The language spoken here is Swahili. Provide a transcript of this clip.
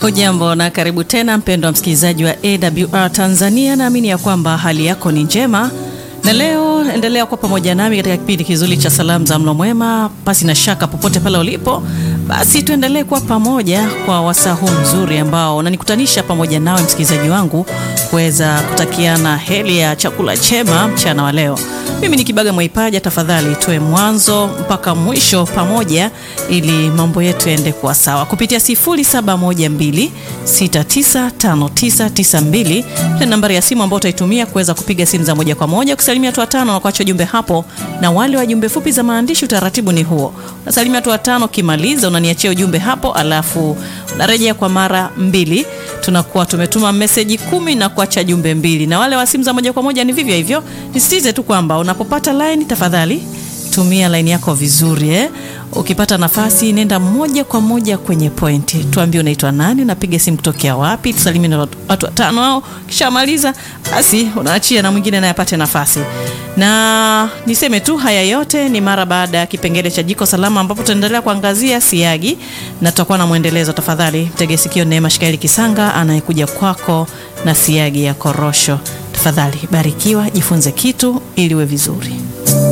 Hujambo na karibu tena mpendwa msikilizaji wa AWR Tanzania, naamini ya kwamba hali yako ni njema, na leo endelea kuwa pamoja nami katika kipindi kizuri cha salamu za mlo mwema. Pasi na shaka, popote pale ulipo, basi tuendelee kuwa pamoja kwa wasaa huu mzuri ambao unanikutanisha pamoja nawe msikilizaji wangu kuweza kutakiana heri ya chakula chema mchana wa leo. Mimi ni Kibaga Mwaipaja, tafadhali tuwe mwanzo mpaka mwisho pamoja, ili mambo yetu yaende kuwa sawa kupitia 0712695992 na nambari ya simu ambayo utaitumia kuweza kupiga simu za moja kwa moja, kusalimia watu watano na kuacha jumbe hapo, na wale wa jumbe fupi za maandishi, utaratibu ni huo, unasalimia watu watano, ukimaliza unaniachia ujumbe hapo, alafu unarejea kwa mara mbili tunakuwa tumetuma meseji kumi na kuacha jumbe mbili. Na wale wa simu za moja kwa moja ni vivyo hivyo. Nisitize tu kwamba unapopata line, tafadhali tumia line yako vizuri eh? Ukipata nafasi nenda moja kwa moja kwenye pointi, tuambie unaitwa nani, unapiga simu kutokea wapi, tusalimie na watu watano hao. Kishamaliza basi unaachia na mwingine naye apate nafasi. Na niseme tu haya yote ni mara baada ya kipengele cha jiko salama, ambapo tutaendelea kuangazia siagi na tutakuwa na mwendelezo. Tafadhali mtege sikio Neema Shikaeli Kisanga anayekuja kwako na siagi ya korosho. Tafadhali barikiwa, jifunze kitu ili uwe vizuri.